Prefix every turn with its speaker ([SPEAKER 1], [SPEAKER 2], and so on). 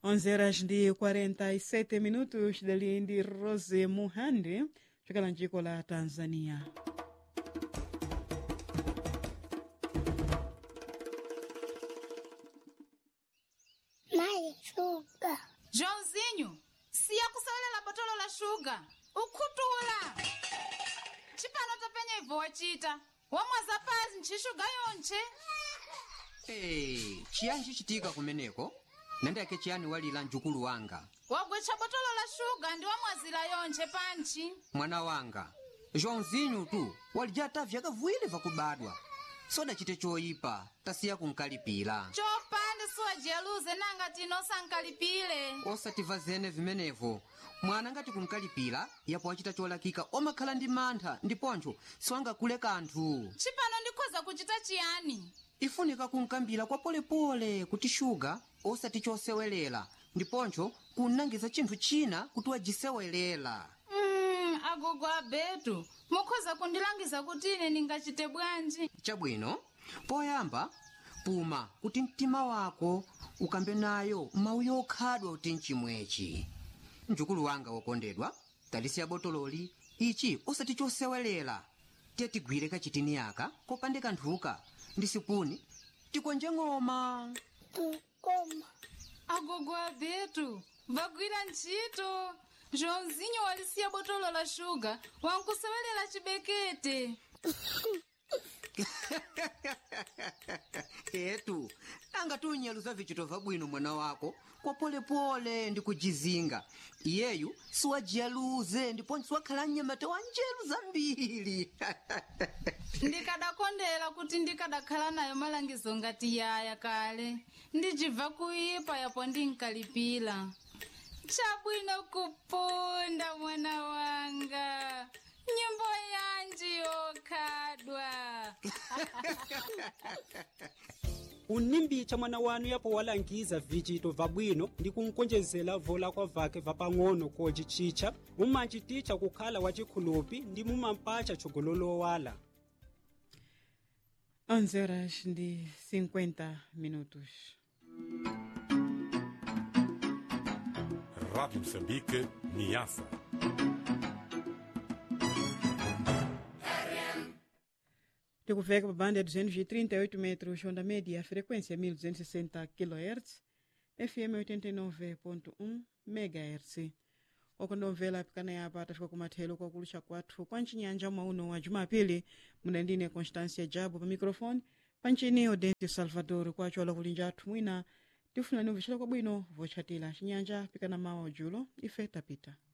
[SPEAKER 1] 11 horas ndi 47 minutos dali ndi Rose Muhandi chokela mdziko la Tanzania.
[SPEAKER 2] Mai, shuga.
[SPEAKER 3] Joãozinho, siya kusalela botolo la shuga ukhuthula chipano topenya ibvo wachita wamwaza pasi nchishuga yonche
[SPEAKER 4] Hey, chiyani chichitika kumeneko nandiyake chiyani walira mjukulu wanga
[SPEAKER 3] wagwecha botolo la shuga ndi wamwazira yonche panchi
[SPEAKER 4] mwana wanga joãozinho tu walijata vyakavuwiri vakubadwa sodachite choyipa tasiya kunkalipira
[SPEAKER 3] chopanda siwajiyaluze nanga tino sankalipile
[SPEAKER 4] osativa zene vimenevo mwana ngati kunkalipira yapo wachita cholakika omakhala ndi mantha ndiponcho siwangakule kanthu
[SPEAKER 3] chipano ndikhoza kuchita chiyani
[SPEAKER 4] ifunika kunkambira kwa polepole kuti shuga osati chosewelera ndiponcho kunangiza chinthu china kuti wajisewelera
[SPEAKER 3] mm, agogo abetu mukhoza kundilangiza kuti ine ndingachite bwanji
[SPEAKER 4] chabwino poyamba puma kuti mtima wako ukambe nayo mawu yokhadwa kuti mchimwechi mjukulu wanga wokondedwa talisiya botololi ichi osati chosewelera tiye tigwire kachitini yaka kopande kanthuka ndi sipuni tikonje ng'oma
[SPEAKER 2] Tukoma.
[SPEAKER 3] agogo abetu vagwira ntchito joãozinho walisiya botolo la shuga wankusewelela chibekete
[SPEAKER 4] etu anga tunyaluza vichito vabwino mwana wako kwa polepole ndi kujizinga iyeyu siwajiyaluze ndiponso siwakhala mnyamata wa njeru zambiri
[SPEAKER 3] ndikadakondera kuti ndikadakhala nayo malangizo ngati yaya kale ndijibva kuipa yapo ndinkalipira chabwino kupunda mwana wanga nyimbo yanji yokhadwa
[SPEAKER 5] unimbicha mwana wanu yapo walangiza vichito vabwino ndi kunkonjezera vola kwa vake vapang'ono kocicicha mumanchiticha kukhala wachikhulupi ndi mumampacha chigololowala
[SPEAKER 1] 11 horas ndi 50 minutos.
[SPEAKER 6] Rádio Moçambique, Niassa.
[SPEAKER 1] tikuveka pa banda ya 238 metros onda média frequência 1260 kHz fm 89.1 megahertz okondomvera apikana yapa atafika kumathelo kwakulucha kwathu kwa mchinyanja mwauno wa jumapili muna ndine constância jabo pa microfone panchini odente salvador kwacho alakulinja athu mwina tifunani ubvicira kwabwino vochatira chinyanja pikana mawa ujulo ife tapita